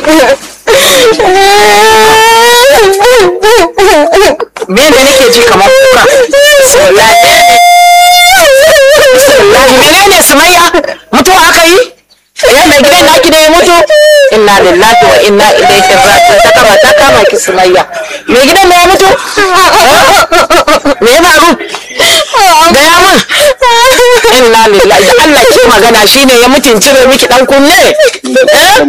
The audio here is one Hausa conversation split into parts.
me ne nake ji kamar kuka wallahi wallahi menene sumayya mutuwa aka yi eh mai gidan naki da ya mutu inna lillahi wa inna ilaihi raji'un ta kama ta kama ki sumayya mai gidan da ya mutu me ya faru gaya min inna lillahi da Allah ke magana shine ya mutun cire miki dan kunne eh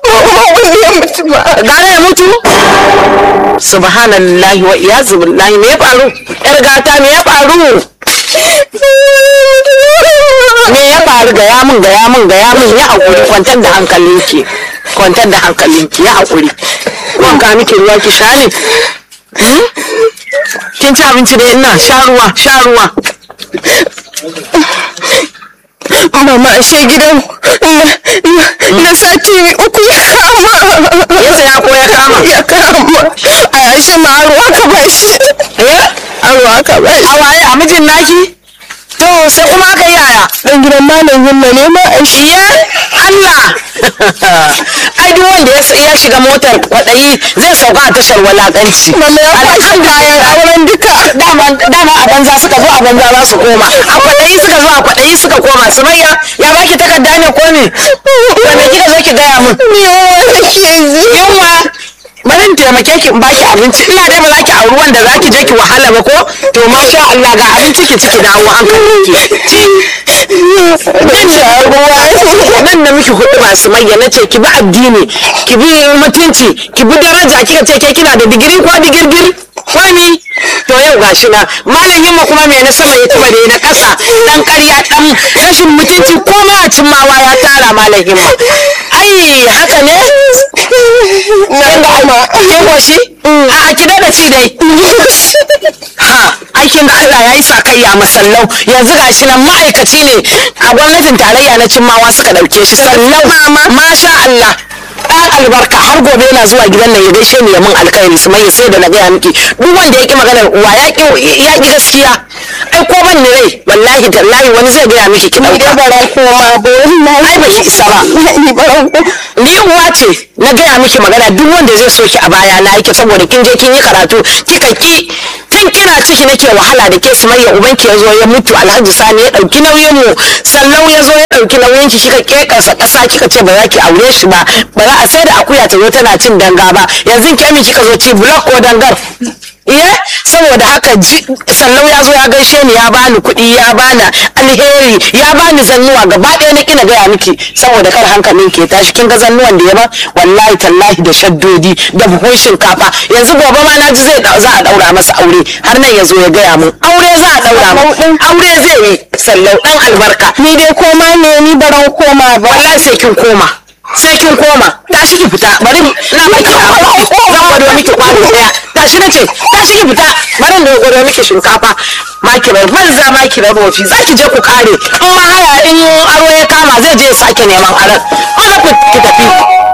gane ya mutu subhanallahi wa iyazu billahi me ya faru yar gata me ya faru me ya faru gaya min gaya min gaya min ya haƙuri kwantar da hankalinki kwantar da hankalinki ya haƙuri wanka miki ruwa ki sha ne Hmm? kin ci abinci da ina sha ruwa sha ruwa Mama ashe gidan na sati uku ya kama. ya saya ko ya kama Ya kama. A ashe ma ruwa ka bashi. eh Ruwa ka bashi. a waye a mijin naki to sai kuma aka yi yaya Dan gidan malam Yumma ne ma ashe. Iye Allah ai duk wanda ya ya shiga motar kwaɗayi zai sauka a tashar walakanci Mama ya kwashi kayan auren duka. dama dama a banza suka zo a banza za su koma a kwaɗayi suka zo a kwaɗayi suka koma sumayya ya baki takarda ne ko me to me kika zo ki gaya min Yawa nake ji. yunwa bari in taimake ki in baki abinci ina dai ba za ki auri wanda za ki je ki wahala ba ko to masha Allah ga abinci ki ciki dawo hankalin ki ci nan da ruwa nan da miki hudu masu mayya na ce ki bi addini ki bi mutunci ki bi daraja kika ce ke kina da digiri ko digirgir ko ni to yau gashi na malam yamma kuma me na sama ya tuba da na kasa dan ƙarya dan rashin mutunci ko ma a cimmawa ya tara malam yamma ai haka ne Na gama. kin goshi a ki da ci dai ha aikin da Allah ya yi sakayya masallau yanzu gashi nan ma'aikaci ne a gwamnatin tarayya na cimmawa suka dauke shi sallau masha Allah ɗan albarka har gobe yana zuwa gidan nan ya gaishe ni ya min alkhairi su mai sai da na gaya miki duk wanda ya ki maganar uwa ya ki ya ki gaskiya ai ko ban ni rai wallahi tallahi wani zai gaya miki ki Ni dauka dai baran koma ba wallahi. ai baki isa ba Ni baran koma. ni uwa ce na gaya miki magana duk wanda zai so ki a baya na yake saboda kin je kin yi karatu kika ki tun kina ciki nake wahala da ke sumayya ubanki ya zo ya mutu alhaji sani ya dauki nauyin mu sallau ya zo ya dauki nauyin ki kika kekasa kasa kika ce ba za ki aure shi ba ba za a sai da akuya ta zo tana cin danga ba yanzu ki ami kika zo ci block ko dangar iya saboda haka ji sallau ya zo ya gaishe ni ya bani kuɗi ya bani alheri ya bani zannuwa gaba ɗaya na kina gaya miki saboda kar hankalin ke tashi kin ga zannuwan da ya ba wallahi tallahi da shaddodi da buhun shinkafa yanzu gobe ma na ji zai za a daura masa aure har nan ya zo ya gaya mun aure za a daura mun aure zai yi sallau dan albarka Ni dai koma ne ni baran koma ba. wallahi sai kin koma sai kin koma tashi ki fita bari na baki a zan gwado miki kwano daya tashi na ce tashi ki fita bari da gwado miki shinkafa makirar banza makirar wofi za ki je ku kare in ma haya in aro ya kama zai je ya sake neman aron maza ku ki tafi